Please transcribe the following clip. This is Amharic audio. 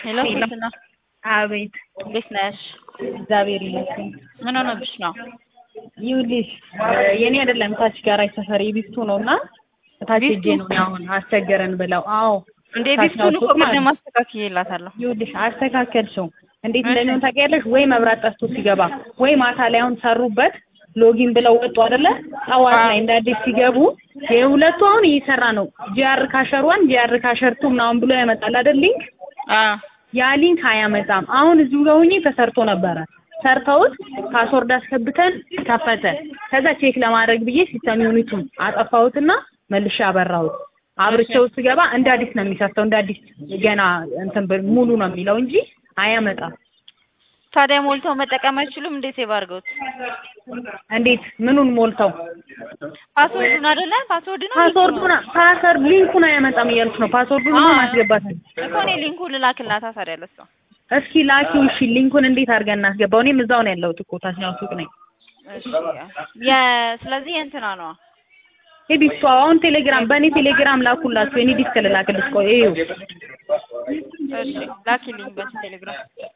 ሄሎ ሶስና አቤት እንዴት ነሽ? እግዚአብሔር ይመስገን። ምን ሆነብሽ ነው? ይኸውልሽ የኔ አይደለም ታች ጋራጅ ሰፈር የቢስቱ ነው እና ታች ሄጄ ነው እኔ አሁን አስቸገረን ብለው። አዎ እንዴ ታች ቢስቱን እኮ ሱቅ ማለት ቅድም ነው። አስተካክዬላታለሁ። ይኸውልሽ አስተካከልሽው እንዴት እሺ። እንደሚሆን ታውቂያለሽ ወይ? መብራት ጠፍቶ ሲገባ ወይ ማታ ላይ አሁን ሰሩበት ሎጊን ብለው ወጡ አይደለ? ጠዋት ላይ እንደ አዲስ ሲገቡ የሁለቱ አሁን እየሰራ ነው። ጂአር ካሸር ዋን ጂአር ካሸር ቱ ምናምን ብሎ ያመጣል አይደል ሊንክ አዎ ያ ሊንክ አያመጣም። አሁን እዚሁ ጋር ሆኜ ተሰርቶ ነበረ። ሰርተውት ፓስወርድ አስገብተን ከፈተ። ከዛ ቼክ ለማድረግ ብዬ ሲስተም ዩኒቱን አጠፋሁትና መልሼ አበራሁት። አብርቼው ስገባ እንደ አዲስ ነው የሚሰርተው። እንደ አዲስ ገና እንትን ብል- ሙሉ ነው የሚለው እንጂ አያመጣም። ታዲያ ሞልተው መጠቀም አይችሉም? እንዴት ሴቭ አድርገውት? እንዴት ምኑን ሞልተው ፓስወርዱን አይደለ? ፓስወርድ ነው ፓስወርዱን ፓስወርድ ሊንኩን አያመጣም እያልኩ ነው። ፓስወርዱን አዎ። ማስገባት ነው። እኮ እኔ ሊንኩን ልላክላታ ታዲያ ለሷ። እስኪ ላኪው። እሺ ሊንኩን እንዴት አድርገን እናስገባው? እኔም እዛው ነው ያለሁት እኮ ታችኛው ሱቅ ነኝ። እሺ የ ስለዚህ የእንትና ነው የዲስኩ አሁን ቴሌግራም በእኔ ቴሌግራም ላኩላችሁ። የኔ ዲስክ ልላክልሽ። ቆይ እዩ እሺ ላኪልኝ በቴሌግራም